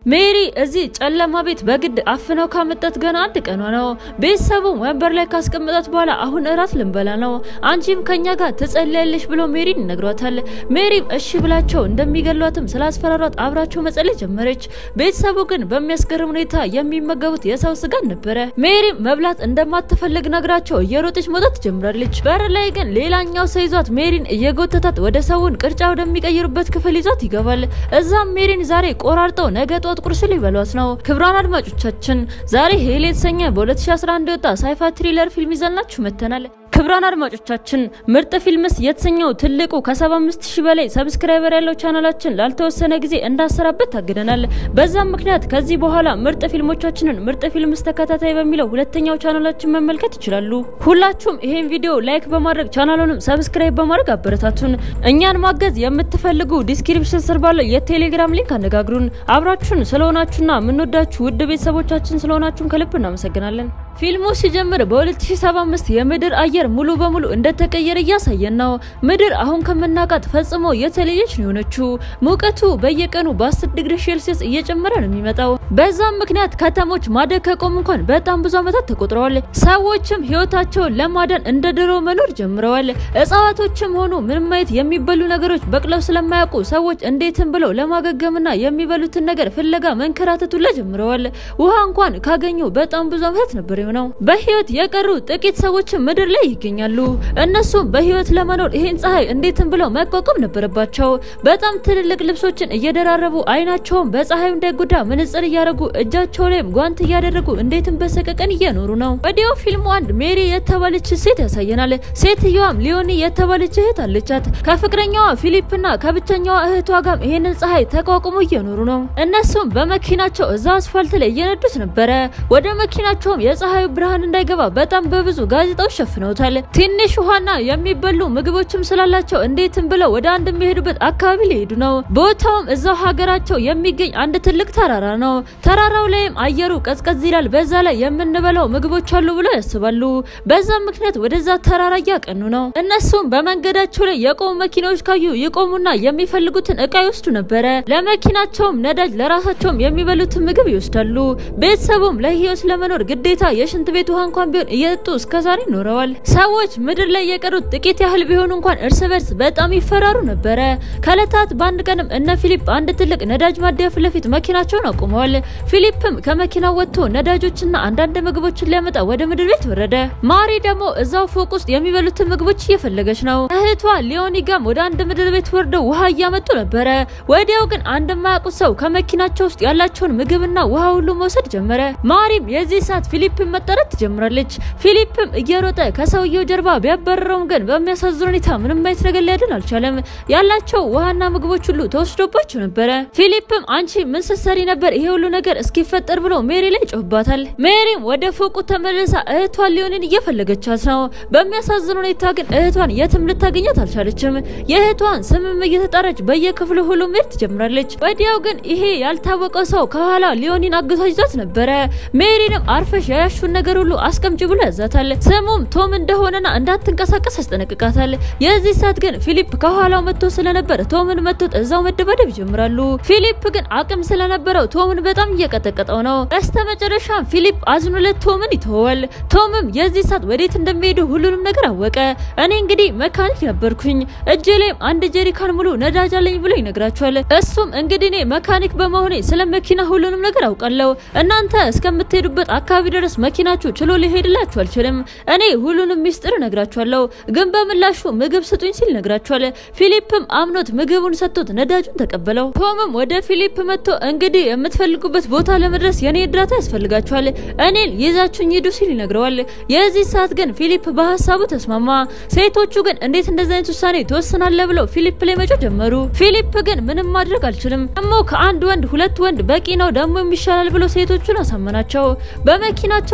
ሜሪ እዚህ ጨለማ ቤት በግድ አፍነው ካመጣት ገና አንድ ቀኗ ነው። ቤተሰቡ ወንበር ላይ ካስቀመጣት በኋላ አሁን እራት ልንበላ ነው፣ አንቺም ከኛ ጋር ትጸልያለሽ ብሎ ሜሪን ይነግሯታል። ሜሪም እሺ ብላቸው እንደሚገሏትም ስላስፈራሯት አብራቸው መጸለይ ጀመረች። ቤተሰቡ ግን በሚያስገርም ሁኔታ የሚመገቡት የሰው ስጋን ነበረ። ሜሪም መብላት እንደማትፈልግ ነግራቸው እየሮጠች መውጣት ትጀምራለች። በር ላይ ግን ሌላኛው ሰው ይዟት ሜሪን እየጎተታት ወደ ሰውን ቅርጫ ወደሚቀይሩበት ክፍል ይዟት ይገባል። እዛም ሜሪን ዛሬ ቆራርጠው ነገ ጧት ቁርስ ሊበሏት ነው። ክብሯን አድማጮቻችን ዛሬ ሄል የተሰኘ በ2011 የወጣ ሳይፋ ትሪለር ፊልም ይዘንላችሁ መጥተናል። ክብሯን አድማጮቻችን ምርጥ ፊልምስ የተሰኘው ትልቁ ከ75 ሺህ በላይ ሰብስክራይበር ያለው ቻናላችን ላልተወሰነ ጊዜ እንዳሰራበት ታግደናል። በዛም ምክንያት ከዚህ በኋላ ምርጥ ፊልሞቻችንን ምርጥ ፊልምስ ተከታታይ በሚለው ሁለተኛው ቻናላችን መመልከት ይችላሉ። ሁላችሁም ይሄን ቪዲዮ ላይክ በማድረግ ቻናሉንም ሰብስክራይብ በማድረግ አበረታቱን። እኛን ማገዝ የምትፈልጉ ዲስክሪፕሽን ስር ባለው የቴሌግራም ሊንክ አነጋግሩን። አብራችሁን ስለሆናችሁና የምንወዳችሁ ውድ ቤተሰቦቻችን ስለሆናችሁን ከልብ እናመሰግናለን። ፊልሙ ሲጀምር በ2075 የምድር አየር ሙሉ በሙሉ እንደተቀየረ እያሳየን ነው። ምድር አሁን ከምናውቃት ፈጽሞ የተለየች ነው የሆነችው። ሙቀቱ በየቀኑ በ10 ዲግሪ ሴልሲየስ እየጨመረ ነው የሚመጣው። በዛም ምክንያት ከተሞች ማደግ ከቆሙ እንኳን በጣም ብዙ ዓመታት ተቆጥረዋል። ሰዎችም ህይወታቸውን ለማዳን እንደ ድሮ መኖር ጀምረዋል። እጽዋቶችም ሆኑ ምንም አይነት የሚበሉ ነገሮች በቅለው ስለማያውቁ ሰዎች እንዴትም ብለው ለማገገምና የሚበሉትን ነገር ፍለጋ መንከራተቱላ ጀምረዋል። ውሃ እንኳን ካገኙ በጣም ብዙ ዓመታት ነበር ነው። በህይወት የቀሩ ጥቂት ሰዎችን ምድር ላይ ይገኛሉ። እነሱም በህይወት ለመኖር ይሄን ፀሐይ እንዴትም ብለው መቋቋም ነበረባቸው። በጣም ትልልቅ ልብሶችን እየደራረቡ አይናቸውን በፀሐዩ እንዳይጎዳ መነጽር እያደረጉ እጃቸው ላይም ጓንት እያደረጉ እንዴትም በሰቀቀን እየኖሩ ነው። ወዲያው ፊልሙ አንድ ሜሪ የተባለች ሴት ያሳየናል። ሴትየዋም ሊዮኒ የተባለች እህት አለቻት። ከፍቅረኛዋ ፊሊፕና ከብቸኛዋ እህቷ ጋር ይሄንን ፀሐይ ተቋቁሞ እየኖሩ ነው። እነሱም በመኪናቸው እዛ አስፋልት ላይ እየነዱት ነበረ። ወደ መኪናቸውም የፀሐዩ ብርሃን እንዳይገባ በጣም በብዙ ጋዜጣዎች ሸፍነውታል። ትንሽ ውሃና የሚበሉ ምግቦችም ስላላቸው እንዴትም ብለው ወደ አንድ የሚሄዱበት አካባቢ ሊሄዱ ነው። ቦታውም እዛው ሀገራቸው የሚገኝ አንድ ትልቅ ተራራ ነው። ተራራው ላይም አየሩ ቀዝቀዝ ይላል። በዛ ላይ የምንበላው ምግቦች አሉ ብለው ያስባሉ። በዛም ምክንያት ወደዛ ተራራ እያቀኑ ነው። እነሱም በመንገዳቸው ላይ የቆሙ መኪናዎች ካዩ ይቆሙና የሚፈልጉትን እቃ ይወስዱ ነበረ። ለመኪናቸውም ነዳጅ፣ ለራሳቸውም የሚበሉትን ምግብ ይወስዳሉ። ቤተሰቡም ለህይወት ለመኖር ግዴታ የሽንት ቤት ውሃ እንኳን ቢሆን እየጠጡ እስከዛሬ ኖረዋል። ሰዎች ምድር ላይ የቀሩት ጥቂት ያህል ቢሆኑ እንኳን እርስ በርስ በጣም ይፈራሩ ነበረ። ከእለታት በአንድ ቀንም እነ ፊሊፕ አንድ ትልቅ ነዳጅ ማደያ ፊት ለፊት መኪናቸውን አቁመዋል። ፊሊፕም ከመኪናው ወጥቶ ነዳጆችና አንዳንድ ምግቦችን ሊያመጣ ወደ ምድር ቤት ወረደ። ማሪ ደግሞ እዛው ፎቅ ውስጥ የሚበሉትን ምግቦች እየፈለገች ነው። እህቷ ሊዮኒ ጋም ወደ አንድ ምድር ቤት ወርደው ውሃ እያመጡ ነበረ። ወዲያው ግን አንድ የማያውቁት ሰው ከመኪናቸው ውስጥ ያላቸውን ምግብና ውሃ ሁሉ መውሰድ ጀመረ። ማሪም የዚህ ሰዓት ፊሊፕን መጠረት ትጀምራለች። ፊሊፕም እየሮጠ ከሰውየው ጀርባ ቢያባረረውም ግን በሚያሳዝን ሁኔታ ምንም አይነት ነገር ሊያድን አልቻለም። ያላቸው ውሃና ምግቦች ሁሉ ተወስዶባቸው ነበረ። ፊሊፕም አንቺ ምን ስትሰሪ ነበር ይሄ ሁሉ ነገር እስኪፈጠር ብሎ ሜሪ ላይ ጮህባታል። ሜሪም ወደ ፎቁ ተመልሳ እህቷን ሊሆንን እየፈለገቻት ነው። በሚያሳዝን ሁኔታ ግን እህቷን የትም ልታገኛት አልቻለችም። የእህቷን ስምም እየተጣረች በየክፍሉ ሁሉ መሄድ ትጀምራለች። ወዲያው ግን ይሄ ያልታወቀው ሰው ከኋላ ሊዮኒን አግቷ ይዟት ነበረ። ሜሪንም አርፈሽ ያያሹን ነገር ሁሉ አስቀምጭ ብሎ ያዛታል። ስሙም ቶም እንደሆነና እንዳትንቀሳቀስ ያስጠነቅቃታል። የዚህ ሰዓት ግን ፊሊፕ ከኋላው መጥቶ ስለነበር ቶምን መጥቶት እዛው መደባደብ ይጀምራሉ። ፊሊፕ ግን አቅም ስለነበረው ቶምን በጣም እየቀጠቀጠው ነው። በስተመጨረሻም ፊሊፕ አዝኖለት ቶምን ይተወዋል። ቶምም የዚህ ሰዓት ወዴት እንደሚሄዱ ሁሉንም ነገር አወቀ። እኔ እንግዲህ መካኒክ ነበርኩኝ እጄ ላይም አንድ ጀሪካን ሙሉ ነዳጅ አለኝ ብሎ ይነግራቸዋል። እሱም እንግዲህ እኔ መካኒክ በመሆኔ ስለ መኪና ሁሉንም ነገር አውቃለሁ። እናንተ እስከምትሄዱበት አካባቢ ድረስ መኪናችሁ ችሎ ሊሄድላችሁ አልችልም። እኔ ሁሉንም ሚስጥር እነግራችኋለሁ፣ ግን በምላሹ ምግብ ስጡኝ ሲል ነግራችኋል። ፊሊፕም አምኖት ምግቡን ሰጥቶት ነዳጁን ተቀበለው። ቶምም ወደ ፊሊፕ መጥቶ እንግዲህ የምትፈልጉበት ቦታ ለመድረስ የኔ እርዳታ ያስፈልጋችኋል፣ እኔን ይዛችሁኝ ሂዱ ሲል ይነግረዋል። የዚህ ሰዓት ግን ፊሊፕ በሀሳቡ ተስማማ። ሴቶቹ ግን እንዴት እንደዚህ አይነት ውሳኔ ትወስናለህ ብለው ፊሊፕ ላይ መጮህ ጀመሩ። ፊሊፕ ግን ምንም ማድረግ አልችልም፣ ደግሞ ከአንድ ወንድ ሁለት ወንድ በቂ ነው፣ ደግሞ የሚሻላል ብሎ ሴቶቹን አሳመናቸው። በመኪናቸው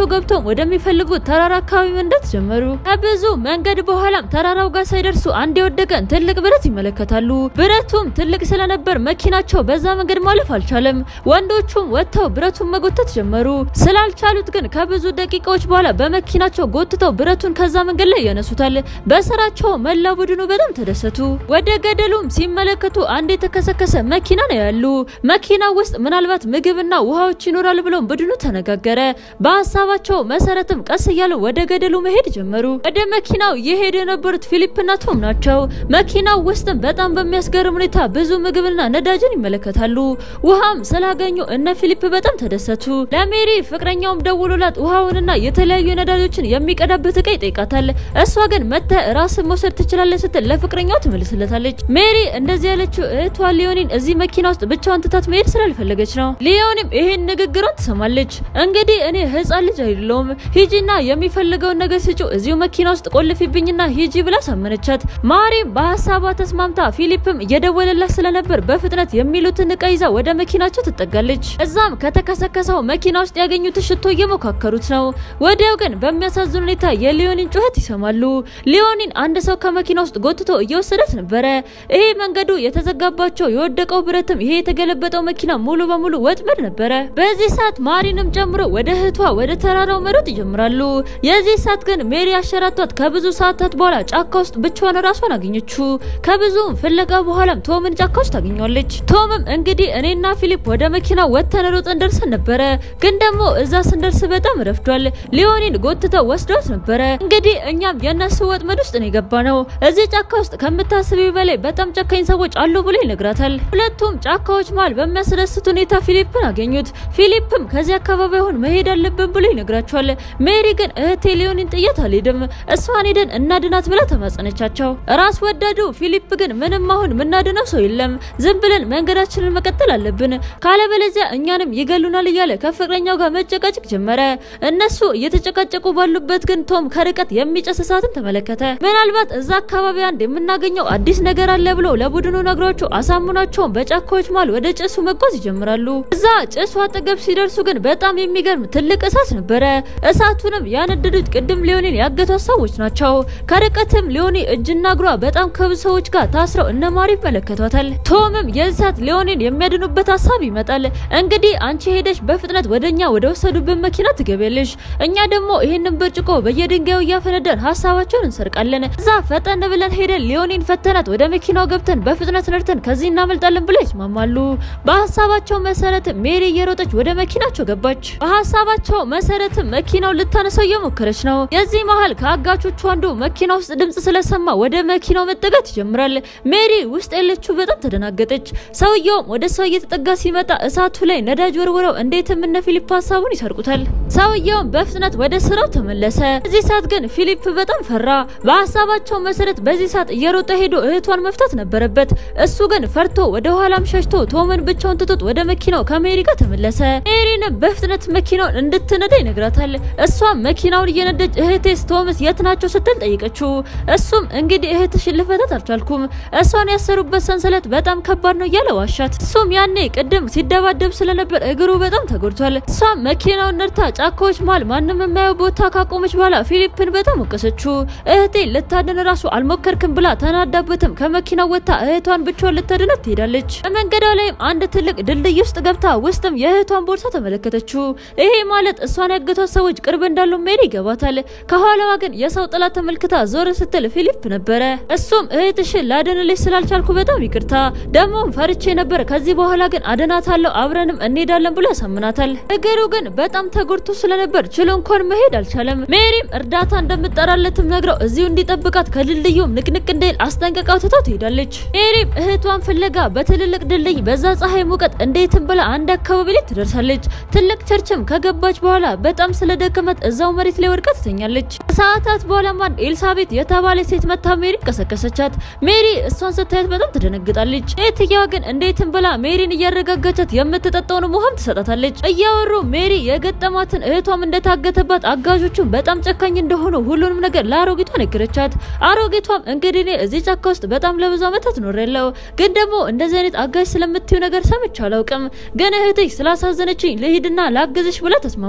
መኪናቸው ገብተው ወደሚፈልጉት ተራራ አካባቢ መንዳት ጀመሩ። ከብዙ መንገድ በኋላም ተራራው ጋር ሳይደርሱ አንድ የወደቀን ትልቅ ብረት ይመለከታሉ። ብረቱም ትልቅ ስለነበር መኪናቸው በዛ መንገድ ማለፍ አልቻለም። ወንዶቹም ወጥተው ብረቱን መጎተት ጀመሩ። ስላልቻሉት ግን ከብዙ ደቂቃዎች በኋላ በመኪናቸው ጎትተው ብረቱን ከዛ መንገድ ላይ ያነሱታል። በስራቸው መላ ቡድኑ በጣም ተደሰቱ። ወደ ገደሉም ሲመለከቱ አንድ የተከሰከሰ መኪና ነው ያሉ። መኪና ውስጥ ምናልባት ምግብና ውሃዎች ይኖራል ብለው ቡድኑ ተነጋገረ። በሀሳባቸው መሰረትም ቀስ እያሉ ወደ ገደሉ መሄድ ጀመሩ። ወደ መኪናው የሄዱ የነበሩት ፊሊፕና ቶም ናቸው። መኪናው ውስጥም በጣም በሚያስገርም ሁኔታ ብዙ ምግብና ነዳጅን ይመለከታሉ። ውሃም ስላገኙ እነ ፊሊፕ በጣም ተደሰቱ። ለሜሪ ፍቅረኛውም ደውሎላት ውሃውንና የተለያዩ ነዳጆችን የሚቀዳበት እቃ ይጠይቃታል። እሷ ግን መተ ራስን መውሰድ ትችላለች ስትል ለፍቅረኛው ትመልስለታለች። ሜሪ እንደዚህ ያለችው እህቷ ሊዮኒን እዚህ መኪና ውስጥ ብቻዋን ትታት መሄድ ስላልፈለገች ነው። ሊዮንም ይሄን ንግግሯን ትሰማለች። እንግዲህ እኔ ህፃን ልጅ አይደለሁም፣ ሂጂና የሚፈልገውን ነገር ስጪው፣ እዚሁ መኪና ውስጥ ቆልፊብኝና ሂጂ ብላ ሳመነቻት። ማሪም በሀሳቧ ተስማምታ ፊሊፕም እየደወለላት ስለነበር በፍጥነት የሚሉትን እቃ ይዛ ወደ መኪናቸው ትጠጋለች። እዛም ከተከሰከሰው መኪና ውስጥ ያገኙት ሽቶ እየሞካከሩት ነው። ወዲያው ግን በሚያሳዝን ሁኔታ የሊዮኒን ጩኸት ይሰማሉ። ሊዮኒን አንድ ሰው ከመኪና ውስጥ ጎትቶ እየወሰዳት ነበረ። ይሄ መንገዱ የተዘጋባቸው የወደቀው ብረትም ይሄ የተገለበጠው መኪና ሙሉ በሙሉ ወጥመድ ነበረ። በዚህ ሰዓት ማሪንም ጨምሮ ወደ እህቷ ወደ ተራራው መሮጥ ይጀምራሉ። የዚህ ሰዓት ግን ሜሪ አሸራቷት ከብዙ ሰዓታት በኋላ ጫካ ውስጥ ብቻዋን ራሷን አገኘችው። ከብዙ ፍለጋ በኋላም ቶምን ጫካ ውስጥ ታገኘዋለች። ቶምም እንግዲህ እኔና ፊሊፕ ወደ መኪና ወጥተን ሮጠን ደርሰን ነበረ፣ ግን ደግሞ እዛ ስንደርስ በጣም ረፍዷል። ሊዮኒን ጎትተው ወስደውት ነበረ። እንግዲህ እኛም የእነሱ ወጥመድ ውስጥ ነው የገባ ነው። እዚህ ጫካ ውስጥ ከምታስቢው በላይ በጣም ጨካኝ ሰዎች አሉ ብሎ ይነግራታል። ሁለቱም ጫካዎች መሃል በሚያስደስት ሁኔታ ፊሊፕን አገኙት። ፊሊፕም ከዚህ አካባቢ አሁን መሄድ አለብን ብሎ ይነግራቸዋል። ሜሪ ግን እህቴ ሊዮኒን ጥያት አልሄድም፣ እሷን ሄደን እናድናት ብላ ተማጸነቻቸው። ራስ ወዳዱ ፊሊፕ ግን ምንም አሁን ምናድነው ሰው የለም፣ ዝም ብለን መንገዳችንን መቀጠል አለብን፣ ካለበለዚያ እኛንም ይገሉናል እያለ ከፍቅረኛው ጋር መጨቃጨቅ ጀመረ። እነሱ እየተጨቃጨቁ ባሉበት ግን ቶም ከርቀት የሚጨስ እሳትን ተመለከተ። ምናልባት እዛ አካባቢ አንድ የምናገኘው አዲስ ነገር አለ ብሎ ለቡድኑ ነግሯቸው አሳምኗቸውን በጫካዎች መሃል ወደ ጭሱ መጓዝ ይጀምራሉ። እዛ ጭሱ አጠገብ ሲደርሱ ግን በጣም የሚገርም ትልቅ እሳት ነበረ። እሳቱንም ያነደዱት ቅድም ሊዮኒን ያገቷት ሰዎች ናቸው። ከርቀትም ሊዮኒ እጅና እግሯ በጣም ከብዙ ሰዎች ጋር ታስረው እነ ማሪ ይመለከቷታል። ቶምም የእሳት ሊዮኒን የሚያድኑበት ሀሳብ ይመጣል። እንግዲህ አንቺ ሄደሽ በፍጥነት ወደኛ ወደ ወሰዱብን መኪና ትገቢያለሽ፣ እኛ ደግሞ ይህንን ብርጭቆ በየድንጋዩ እያፈነደን ሀሳባቸውን እንሰርቃለን። እዛ ፈጠን ብለን ሄደን ሊዮኒን ፈተናት ወደ መኪናው ገብተን በፍጥነት ነድተን ከዚህ እናመልጣለን ብለው ይስማማሉ። በሀሳባቸው መሰረት ሜሪ እየሮጠች ወደ መኪናቸው ገባች። በሀሳባቸው መሰረት መኪናው ልታነሳው እየሞከረች ነው። የዚህ መሀል ከአጋቾቹ አንዱ መኪና ውስጥ ድምጽ ስለሰማ ወደ መኪናው መጠጋት ይጀምራል። ሜሪ ውስጥ ያለችው በጣም ተደናገጠች። ሰውየውም ወደ እሷ እየተጠጋ ሲመጣ እሳቱ ላይ ነዳጅ ወርውረው እንዴትም እነ ፊሊፕ ሀሳቡን ይሰርቁታል። ሰውየውም በፍጥነት ወደ ስራው ተመለሰ። በዚህ ሰዓት ግን ፊሊፕ በጣም ፈራ። በሀሳባቸው መሰረት በዚህ ሰዓት እየሮጠ ሄዶ እህቷን መፍታት ነበረበት። እሱ ግን ፈርቶ ወደ ኋላም ሸሽቶ ቶምን ብቻውን ትቶት ወደ መኪናው ከሜሪ ጋር ተመለሰ። ሜሪንም በፍጥነት መኪናውን እንድትነዳ ይነግራታል። እሷም መኪናውን እየነደች እህቴስ ቶምስ የት ናቸው ስትል ጠይቀችው። እሱም እንግዲህ እህትሽን ልፈታት አልቻልኩም፣ እሷን ያሰሩበት ሰንሰለት በጣም ከባድ ነው እያለ ዋሻት። እሱም ያኔ ቅድም ሲደባደብ ስለነበር እግሩ በጣም ተጎድቷል። እሷም መኪናውን ነድታ ጫካዎች መሃል ማንም የማየው ቦታ ካቆመች በኋላ ፊሊፕን በጣም ወቀሰችው። እህቴ ልታድን ራሱ አልሞከርክም ብላ ተናዳበትም ከመኪናው ወጥታ እህቷን ብቻዋን ልታድናት ትሄዳለች። በመንገዷ ላይም አንድ ትልቅ ድልድይ ውስጥ ገብታ ውስጥም የእህቷን ቦርሳ ተመለከተችው። ይሄ ማለት እሷን ያገቷት ሰዎች ቅርብ እንዳሉ ሜሪ ይገባታል። ከኋላዋ ግን የሰው ጥላ ተመልክታ ዞር ስትል ፊሊፕ ነበረ። እሱም እህትሽን ላድንልሽ ስላልቻልኩ በጣም ይቅርታ፣ ደግሞም ፈርቼ ነበር። ከዚህ በኋላ ግን አድናታለሁ፣ አብረንም እንሄዳለን ብሎ ያሳምናታል። እግሩ ግን በጣም ተጎድቶ ስለነበር ችሎ እንኳን መሄድ አልቻለም። ሜሪም እርዳታ እንደምጠራለትም ነግረው እዚሁ እንዲጠብቃት ከድልድዩም ንቅንቅ እንዳይል አስጠንቀቃው ትታው ትሄዳለች። ሜሪም እህቷን ፍለጋ በትልልቅ ድልድይ በዛ ፀሐይ ሙቀት እንዴትም ብላ አንድ አካባቢ ላይ ትደርሳለች። ትልቅ ቸርችም ከገባች በኋላ በጣም ስለደከመት እዛው መሬት ላይ ወድቃ ትተኛለች። ከሰዓታት በኋላ አንድ ኤልሳቤት የተባለ ሴት መታ ሜሪ ቀሰቀሰቻት። ሜሪ እሷን ስታያት በጣም ትደነግጣለች። ሴትየዋ ግን እንዴትም ብላ ሜሪን እያረጋጋቻት የምትጠጣውን ውሃም ትሰጣታለች። እያወሩ ሜሪ የገጠማትን እህቷም እንደታገተባት አጋዦቹም በጣም ጨካኝ እንደሆኑ ሁሉንም ነገር ለአሮጊቷ ነገረቻት። አሮጊቷም እንግዲህ እኔ እዚህ ጫካ ውስጥ በጣም ለብዙ ዓመታት ኖሬያለሁ፣ ግን ደግሞ እንደዚህ አይነት አጋዥ ስለምትዩ ነገር ሰምቼ አላውቅም። ግን እህትሽ ስላሳዘነችኝ ልሂድና ላግዝሽ ብላ ተስማማች።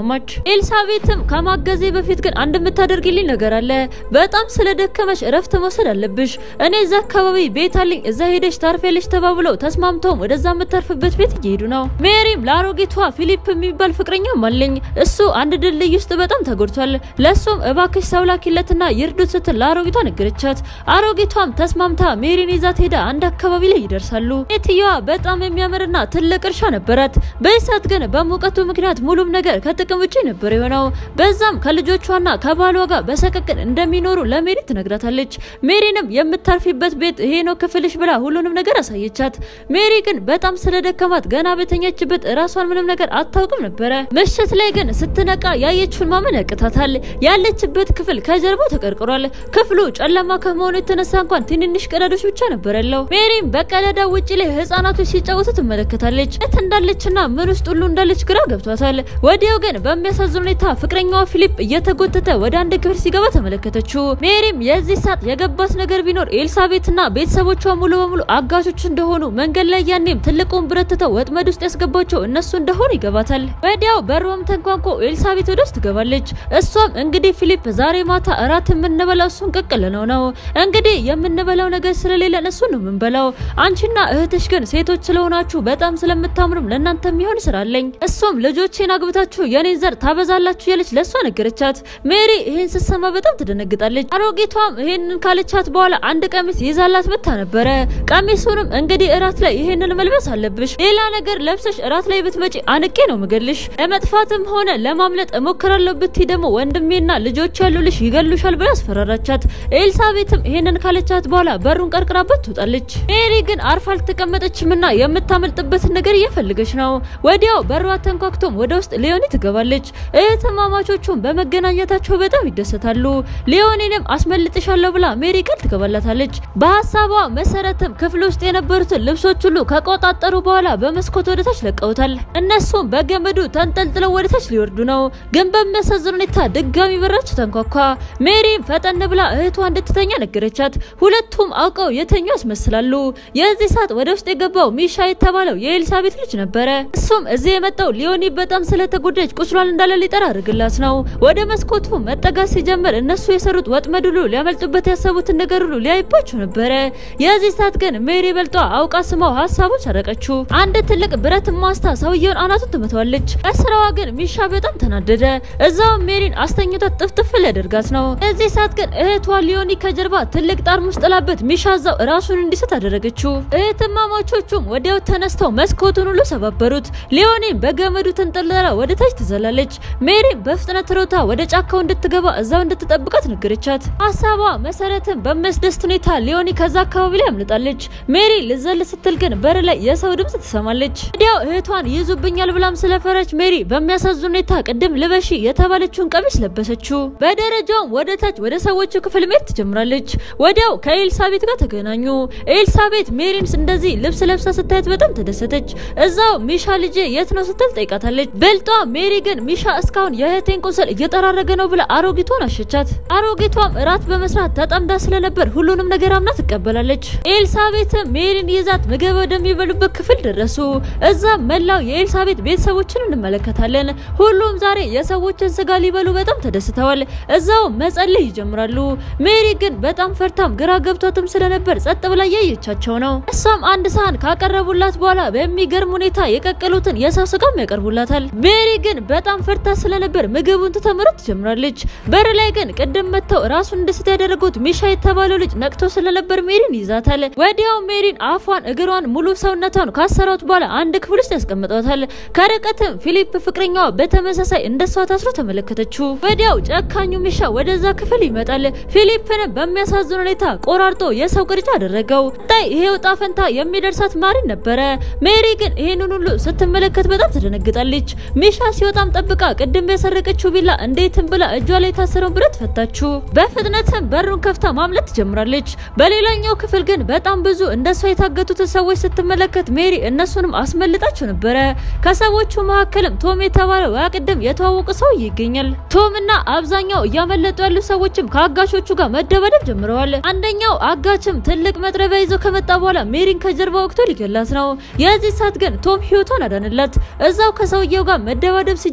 ኤልሳቤትም ከማገዜ በፊት ግን አንድ የምታደርግልኝ ነገር አለ። በጣም ስለደከመሽ እረፍት መውሰድ አለብሽ። እኔ እዛ አካባቢ ቤት አለኝ፣ እዛ ሄደሽ ታርፌልሽ ተባብለው ተስማምተውም ወደዛ የምታርፍበት ቤት እየሄዱ ነው። ሜሪም ለአሮጊቷ ፊሊፕ የሚባል ፍቅረኛም አለኝ፣ እሱ አንድ ድልድይ ውስጥ በጣም ተጎድቷል። ለሱም እባክሽ ሰው ላኪለትና ይርዱት ስትል ለአሮጊቷ ነገረቻት። አሮጊቷም ተስማምታ ሜሪን ይዛት ሄዳ አንድ አካባቢ ላይ ይደርሳሉ። ሴትየዋ በጣም የሚያምርና ትልቅ እርሻ ነበራት። በእሳት ግን በሙቀቱ ምክንያት ሙሉም ነገር ከጥቅም ውጭ ነበር የሆነው። በዛም ከልጆቿና ከባሏ ጋር በሰቀቅን እንደሚኖሩ ለሜሪ ትነግራታለች። ሜሪንም የምታርፊበት ቤት ይሄ ነው ክፍልሽ ብላ ሁሉንም ነገር አሳየቻት። ሜሪ ግን በጣም ስለደከማት ገና በተኛችበት ራሷን ምንም ነገር አታውቅም ነበረ። ምሽት ላይ ግን ስትነቃ ያየችውን ማመን ያቅታታል። ያለችበት ክፍል ከጀርባው ተቀርቅሯል። ክፍሉ ጨለማ ከመሆኑ የተነሳ እንኳን ትንንሽ ቀዳዶች ብቻ ነበር ያለው። ሜሪም በቀዳዳ ውጭ ላይ ህጻናቶች ሲጫወቱ ትመለከታለች። የት እንዳለችና ምን ውስጥ ሁሉ እንዳለች ግራ ገብቷታል። ወዲያው ግን በሚያሳዝን ሁኔታ ፍቅረኛዋ ፊሊፕ እየተጎተተ ወደ አንድ ክፍል ሲገባ ተመለከተችው። ሜሪም የዚህ ሰዓት የገባት ነገር ቢኖር ኤልሳቤትና ቤተሰቦቿ ሙሉ በሙሉ አጋቾች እንደሆኑ መንገድ ላይ ያኔም ትልቁን ብረት ትተው ወጥመድ ውስጥ ያስገባቸው እነሱ እንደሆኑ ይገባታል። ወዲያው በሩም ተንኳንኮ ኤልሳቤት ወደ ውስጥ ትገባለች። እሷም እንግዲህ ፊሊፕ ዛሬ ማታ እራት የምንበላው እሱን ቅቅል ነው ነው እንግዲህ የምንበላው ነገር ስለሌለን እሱን ነው የምንበላው። አንቺና እህትሽ ግን ሴቶች ስለሆናችሁ በጣም ስለምታምሩም ለእናንተ የሚሆን ስራ አለኝ። እሱም ልጆቼን አግብታችሁ የኔን ዘር ታበዛላችሁ ያለች ለእሷ ነገረቻት። ሜሪ ይሄን ስትሰማ በጣም ትደነግጣለች። አሮጊቷም ይሄንን ካለቻት በኋላ አንድ ቀሚስ ይዛላት መታ ነበረ። ቀሚሱንም እንግዲህ እራት ላይ ይሄንን መልበስ አለብሽ፣ ሌላ ነገር ለብሰሽ እራት ላይ ብትመጪ አንቄ ነው ምገልሽ። ለመጥፋትም ሆነ ለማምለጥ እሞክራለሁ ብትይ ደግሞ ወንድሜና ልጆች ያሉልሽ ይገሉሻል ብላ አስፈራራቻት። ኤልሳቤትም ይሄንን ካለቻት በኋላ በሩን ቀርቅራበት ትወጣለች። ሜሪ ግን አርፋ አልተቀመጠችምና የምታመልጥበትን ነገር እየፈለገች ነው። ወዲያው በሯ ተንኳክቶም ወደ ውስጥ ሊዮኒ ትገባለች። እህትማማቾቹም በመገናኘታቸው በጣም ይደሰታሉ። ሊዮኒንም አስመልጥሻለሁ ብላ ሜሪ ቃል ትገባላታለች። በሀሳቧ መሰረትም ክፍል ውስጥ የነበሩትን ልብሶች ሁሉ ከቆጣጠሩ በኋላ በመስኮት ወደ ታች ለቀውታል። እነሱም በገመዱ ተንጠልጥለው ወደ ታች ሊወርዱ ነው። ግን በሚያሳዝን ሁኔታ ድጋሚ በራቸው ተንኳኳ። ሜሪም ፈጠን ብላ እህቷ እንድትተኛ ነገረቻት። ሁለቱም አውቀው የተኙ ያስመስላሉ። የዚህ ሰዓት ወደ ውስጥ የገባው ሚሻ የተባለው የኤልሳቤት ልጅ ነበረ። እሱም እዚህ የመጣው ሊዮኒ በጣም ስለተጎዳች ቁስሏን እንዳለ ሊጠራ አድርግላት ነው። ወደ መስኮቱ መጠጋት ሲጀምር እነሱ የሰሩት ወጥመድ ሁሉ ሊያመልጡበት ያሰቡትን ነገር ሁሉ ሊያይባቸው ነበረ። የዚህ ሰዓት ግን ሜሪ በልጧ አውቃ ስማው ሀሳቦች አረቀችው። አንድ ትልቅ ብረት ማስታ ሰውየውን አናቱን ትመታዋለች። በስራዋ ግን ሚሻ በጣም ተናደደ። እዛው ሜሪን አስተኝቷት ጥፍጥፍ ሊያደርጋት ነው። የዚህ ሰዓት ግን እህቷ ሊዮኒ ከጀርባ ትልቅ ጠርሙስ ጥላበት ሚሻ እዛው ራሱን እንዲስት አደረገችው። እህትማማቾቹም ወዲያው ተነስተው መስኮቱን ሁሉ ሰባበሩት። ሊዮኒም በገመዱ ተንጠልጥላ ወደ ታች ትዘላለች። ሜሪም በፍጥነት ሮታ ወደ ጫካው እንድትገባ እዛው እንድትጠብቃት ነገረቻት። ሀሳቧ መሰረትን በሚያስደስት ሁኔታ ሊዮኒ ከዛ አካባቢ ላይ አምልጣለች። ሜሪ ልዘል ስትል ግን በር ላይ የሰው ድምጽ ትሰማለች። ወዲያው እህቷን ይይዙብኛል ብላም ስለፈረች ሜሪ በሚያሳዝን ሁኔታ ቅድም ልበሺ የተባለችውን ቀሚስ ለበሰችው። በደረጃውም ወደ ታች ወደ ሰዎቹ ክፍል መሄድ ትጀምራለች። ወዲያው ከኤልሳቤት ጋር ተገናኙ። ኤልሳቤት ሜሪን እንደዚህ ልብስ ለብሳ ስታየት በጣም ተደሰተች። እዛው ሚሻ ልጄ የት ነው ስትል ጠይቃታለች። በልጧ ሜሪ ግን ሚሻ እስካሁን የእህቴን ቁስል እየጠራረገ ነው ብላ አሮጊቷን አሸቻት። አሮጊቷም እራት በመስራት ተጠምዳ ስለነበር ሁሉንም ነገር አምና ትቀበላለች። ኤልሳቤትም ሜሪን ይዛት ምግብ ወደሚበሉበት ክፍል ደረሱ። እዛ መላው የኤልሳቤት ቤተሰቦችን እንመለከታለን። ሁሉም ዛሬ የሰዎችን ስጋ ሊበሉ በጣም ተደስተዋል። እዛው መጸለይ ይጀምራሉ። ሜሪ ግን በጣም ፈርታም ግራ ገብቷትም ስለነበር ጸጥ ብላ እያየቻቸው ነው። እሷም አንድ ሳህን ካቀረቡላት በኋላ በሚገርም ሁኔታ የቀቀሉትን የሰው ስጋም ያቀርቡላታል። ሜሪ ግን በጣም ፈርታ ስለነበር ምግቡን ትተምረት ትጀምራለች። በር ላይ ግን ቅድም መጥተው ራሱን እንድስት ያደረጉት ሚሻ የተባለው ልጅ ነቅቶ ስለነበር ሜሪን ይዛታል። ወዲያው ሜሪን አፏን፣ እግሯን፣ ሙሉ ሰውነቷን ካሰሯት በኋላ አንድ ክፍል ውስጥ ያስቀምጧታል። ከርቀትም ፊሊፕ ፍቅረኛዋ በተመሳሳይ እንደሷ ታስሮ ተመለከተችው። ወዲያው ጨካኙ ሚሻ ወደዛ ክፍል ይመጣል። ፊሊፕንም በሚያሳዝን ሁኔታ ቆራርጦ የሰው ቅርጫ አደረገው። ጣይ ይሄ ዕጣ ፈንታ የሚደርሳት ማሪን ነበረ። ሜሪ ግን ይሄንን ሁሉ ስትመለከት በጣም ትደነግጣለች። ሚሻ ሲወጣም ጠብቃ ቅድም ያሰረቀችው ቢላ እንዴትም ብላ እጇ ላይ የታሰረውን ብረት ፈታችሁ። በፍጥነትም በሩን ከፍታ ማምለጥ ትጀምራለች። በሌላኛው ክፍል ግን በጣም ብዙ እንደሷ የታገቱትን ሰዎች ስትመለከት ሜሪ እነሱንም አስመልጣቸው ነበረ። ከሰዎቹ መካከልም ቶም የተባለው ያ ቅድም የተዋወቀ ሰው ይገኛል። ቶም እና አብዛኛው እያመለጡ ያሉ ሰዎችም ከአጋሾቹ ጋር መደባደብ ጀምረዋል። አንደኛው አጋችም ትልቅ መጥረቢያ ይዞ ከመጣ በኋላ ሜሪን ከጀርባ ወቅቶ ሊገላት ነው። የዚህ ሰዓት ግን ቶም ህይወቷን አዳንላት። እዛው ከሰውየው ጋር መደባደብ ሲጀምር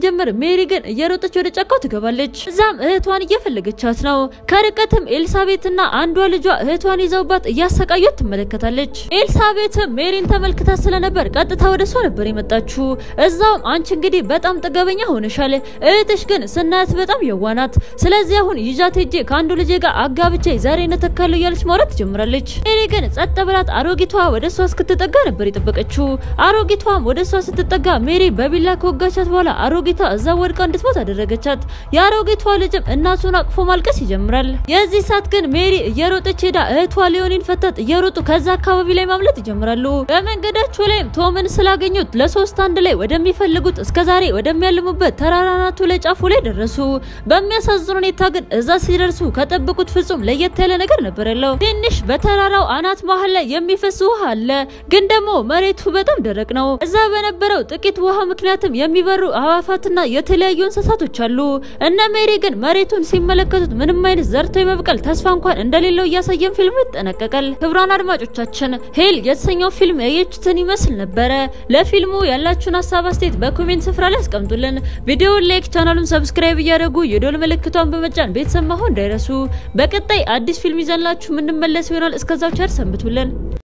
ሜሪ ግን እየሮጠች ወደ ጫካው ትገባለች። እዛም እህቷን እየፈለገቻት ነው። ከርቀትም ኤልሳቤትና አንዷ ልጇ እህቷን ይዘውባት እያሰቃዩት ትመለከታለች። ኤልሳቤትም ሜሪን ተመልክታ ስለነበር ቀጥታ ወደ እሷ ነበር የመጣችው። እዛውም አንቺ እንግዲህ በጣም ጥገበኛ ሆነሻል፣ እህትሽ ግን ስናያት በጣም የዋናት፣ ስለዚህ አሁን ይዣት ሄጄ ከአንዱ ልጄ ጋር አጋብቼ ዛሬ ነተካለሁ እያለች ማውራት ትጀምራለች። ሜሪ ግን ጸጥ ብላት አሮጊቷ ወደ እሷ እስክትጠጋ ነበር የጠበቀችው። አሮጊቷም ወደ እሷ ስትጠጋ ሜሪ በቢላ ከወጋቻት በኋላ አሮጊቷ እዛ ወድቃ እንድትሞት አደረገቻት። የአሮጊቷ ልጅም እናቱን አቅፎ ማልቀስ ይጀምራል። የዚህ ሰዓት ግን ሜሪ እየሮጠች ሄዳ እህቷ ሊዮኒን ፈታት እየሮጡ ከዛ አካባቢ ላይ ማምለጥ ይጀምራሉ። በመንገዳቸው ላይም ቶምን ስላገኙት ለሶስት አንድ ላይ ወደሚፈልጉት እስከዛሬ ወደሚያልሙበት ተራራናቱ ላይ ጫፉ ላይ ደረሱ። በሚያሳዝን ሁኔታ ግን እዛ ሲደርሱ ከጠበቁት ፍጹም ለየት ያለ ነገር ነበር ያለው። ትንሽ በተራራው አናት መሀል ላይ የሚፈስ ውሃ አለ፣ ግን ደግሞ መሬቱ በጣም ደረቅ ነው። እዛ በነበረው ጥቂት ውሃ ምክንያትም የሚበሩ አዋፋትና የተለያዩ እንስሳቶች አሉ። እነ ሜሪ ግን መሬቱን ሲመለከቱት ምንም አይነት ዘርቶ የመብቀል ተስፋ እንኳን እንደሌለው እያሳየን ፊልሙ ይጠናቀቃል። ክቡራን አድማጮቻችን ሄል የተሰኘው ፊልም ያያችሁትን ይመስል ነበረ። ለፊልሙ ያላችሁን ሀሳብ አስተያየት በኮሜንት ስፍራ ላይ አስቀምጡልን። ቪዲዮውን ላይክ፣ ቻናሉን ሰብስክራይብ እያደረጉ የዶል ምልክቷን በመጫን ቤተሰብ መሆን እንዳይረሱ። በቀጣይ አዲስ ፊልም ይዘንላችሁ የምንመለስ ይሆናል። እስከዛው ቸር ሰንብቱልን።